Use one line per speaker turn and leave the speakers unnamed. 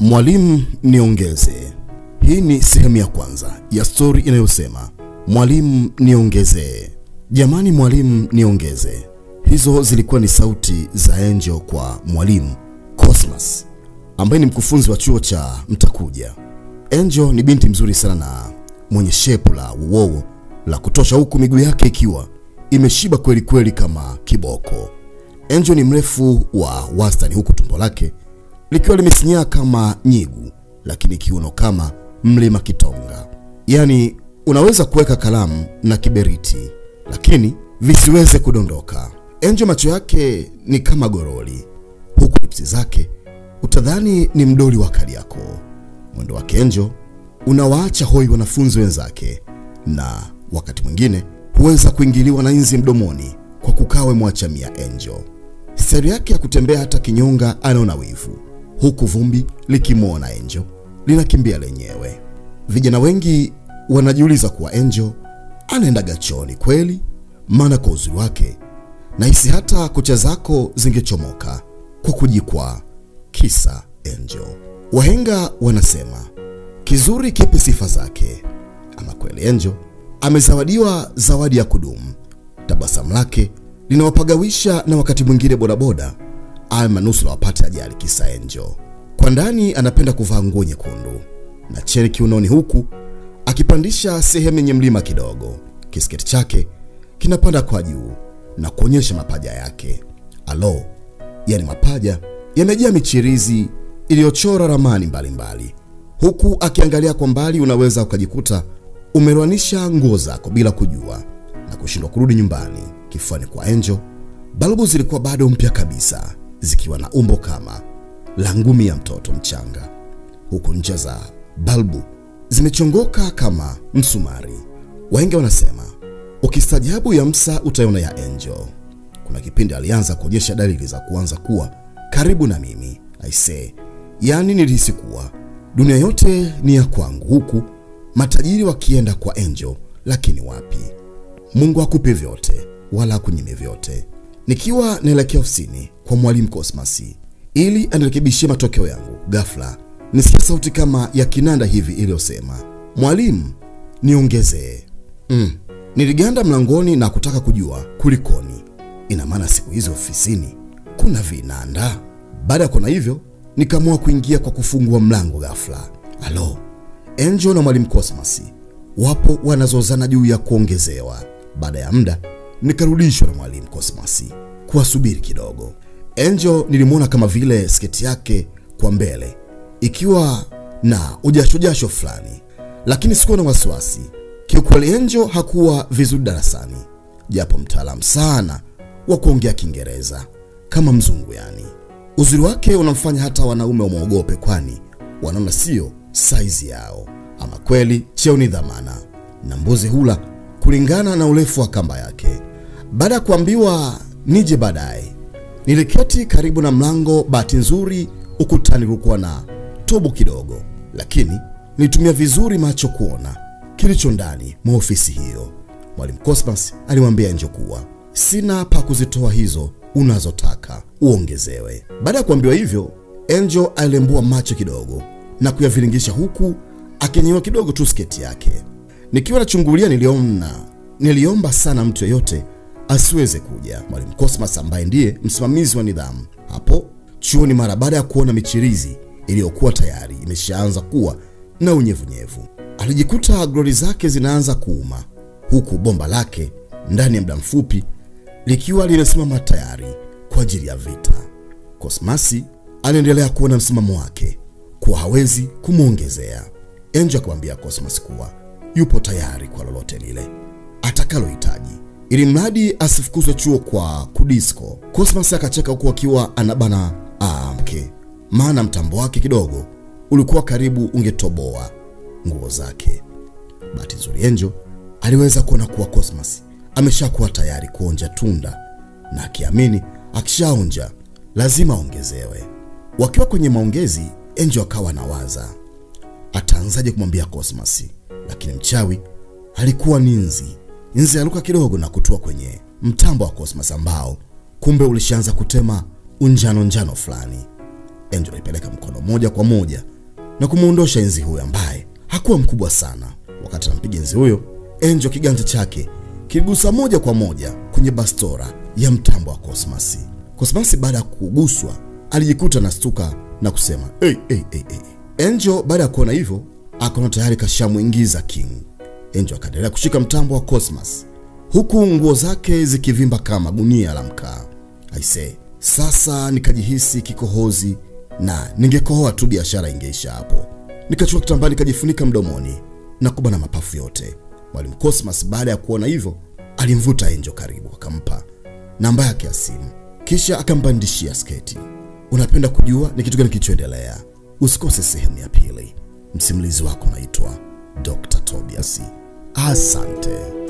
Mwalimu niongeze. Hii ni sehemu ya kwanza ya stori inayosema mwalimu niongezee. Jamani, mwalimu niongeze. Hizo zilikuwa ni sauti za Angel kwa mwalimu Cosmas ambaye ni mkufunzi wa chuo cha Mtakuja. Angel ni binti mzuri sana na mwenye shepu la uwowo la kutosha, huku miguu yake ikiwa imeshiba kweli kweli kama kiboko. Angel ni mrefu wa wastani, huku tumbo lake likiwa limesinyaa kama nyigu, lakini kiuno kama mlima Kitonga. Yaani unaweza kuweka kalamu na kiberiti, lakini visiweze kudondoka. Angel macho yake ni kama goroli, huku lipsi zake utadhani ni mdoli wa Kariakoo. Mwendo wake Angel unawaacha hoi wanafunzi wenzake, na wakati mwingine huweza kuingiliwa na inzi mdomoni kwa kukawe mwacha mia Angel. Stari yake ya kutembea hata kinyonga anaona wivu, huku vumbi likimwona Angel linakimbia lenyewe. Vijana wengi wanajiuliza kuwa Angel anaenda gachoni kweli, maana kwa uzuri wake nahisi hata kucha zako zingechomoka kwa kujikwaa. Kisa Angel. Wahenga wanasema kizuri kipe sifa zake. Ama kweli Angel amezawadiwa zawadi ya kudumu. Tabasamu lake linawapagawisha na wakati mwingine bodaboda aya manusura wapate ajali. Kisa Angel. Kwa ndani anapenda kuvaa nguo nyekundu na cheni kiunoni, huku akipandisha sehemu yenye mlima kidogo. Kisketi chake kinapanda kwa juu na kuonyesha mapaja yake. Alo, yani mapaja yamejaa michirizi iliyochora ramani mbalimbali mbali. Huku akiangalia kwa mbali, unaweza ukajikuta umerwanisha nguo zako bila kujua na kushindwa kurudi nyumbani. Kifuani kwa Angel, balbu zilikuwa bado mpya kabisa, zikiwa na umbo kama la ngumi ya mtoto mchanga, huku ncha za balbu zimechongoka kama msumari. Wahenga wanasema ukistajabu ya msa utaiona ya Angel. Kuna kipindi alianza kuonyesha dalili za kuanza kuwa karibu na mimi aisee, yaani nilihisi kuwa dunia yote ni ya kwangu, huku matajiri wakienda kwa Angel. Lakini wapi, Mungu akupe vyote wala akunyime vyote. Nikiwa naelekea ofisini kwa mwalimu Cosmas ili anirekebishie matokeo yangu, ghafla nisikia sauti kama ya kinanda hivi iliyosema, mwalimu niongezee. Mm. Niliganda mlangoni na kutaka kujua kulikoni. Ina maana siku hizi ofisini kuna vinanda? Baada ya kuona hivyo, nikaamua kuingia kwa kufungua mlango ghafla. Alo, Angel na mwalimu Cosmas wapo wanazozana juu ya kuongezewa. Baada ya muda nikarudishwa na mwalimu Cosmas kuwasubiri kidogo. Angel nilimwona kama vile sketi yake kwa mbele ikiwa na ujashojasho fulani, lakini sikuwa na wasiwasi. Kiukweli Angel hakuwa vizuri darasani, japo mtaalamu sana wa kuongea Kiingereza kama mzungu yani. Uzuri wake unamfanya hata wanaume wamwogope, kwani wanaona sio saizi yao. Ama kweli cheo ni dhamana, na mbuzi hula kulingana na urefu wa kamba yake. Baada ya kuambiwa nije baadaye, niliketi karibu na mlango. Bahati nzuri ukutani kulikuwa na tobo kidogo, lakini nilitumia vizuri macho kuona kilicho ndani mwa ofisi hiyo. Mwalimu Cosmas alimwambia Angel kuwa sina pa kuzitoa hizo unazotaka uongezewe. Baada ya kuambiwa hivyo, Angel alilembua macho kidogo na kuyaviringisha huku akinyewa kidogo tu sketi yake. Nikiwa nachungulia, niliona niliomba sana mtu yeyote asiweze kuja. Mwalimu Cosmas ambaye ndiye msimamizi wa nidhamu hapo chuoni, mara baada ya kuona michirizi iliyokuwa tayari imeshaanza kuwa na unyevunyevu, alijikuta glori zake zinaanza kuuma, huku bomba lake ndani ya muda mfupi likiwa limesimama tayari kwa ajili ya vita. Cosmasi aliendelea kuona msimamo wake kuwa hawezi kumwongezea. Angel akamwambia Cosmas kuwa yupo tayari kwa lolote lile atakalohitaji, ili mradi asifukuzwe chuo kwa kudisko. Cosmas akacheka huku akiwa anabana amke, maana mtambo wake kidogo ulikuwa karibu ungetoboa nguo zake. Bahati nzuri Angel aliweza kuona kuwa Cosmas ameshakuwa tayari kuonja tunda na akiamini akishaonja lazima aongezewe. Wakiwa kwenye maongezi, Angel akawa anawaza ataanzaje kumwambia Cosmas, lakini mchawi alikuwa ni nzi. Nzi aluka kidogo na kutua kwenye mtambo wa Cosmas ambao kumbe ulishaanza kutema unjano njano fulani. Angel alipeleka mkono moja kwa moja na kumwondosha enzi huyo ambaye hakuwa mkubwa sana. Wakati anampiga enzi huyo, Angel kiganja chake kiligusa moja kwa moja kwenye bastora ya mtambo wa Cosmas. Cosmas baada ya kuguswa alijikuta na stuka na kusema hey, hey, hey, hey. Angel baada ya kuona hivyo akaona tayari kashamwingiza King. Angel akaendelea kushika mtambo wa Cosmas huku nguo zake zikivimba kama gunia la mkaa. Aise, sasa nikajihisi kikohozi na ningekohoa tu biashara ingeisha hapo. Nikachukua kitambaa nikajifunika mdomoni na kubana mapafu yote. Mwalimu Cosmas baada ya kuona hivyo alimvuta Angel karibu, akampa namba yake ya simu, kisha akambandishia sketi. Unapenda kujua ni kitu gani kilichoendelea? Usikose sehemu ya pili. Msimulizi wako naitwa Dr. Tobias. Asante.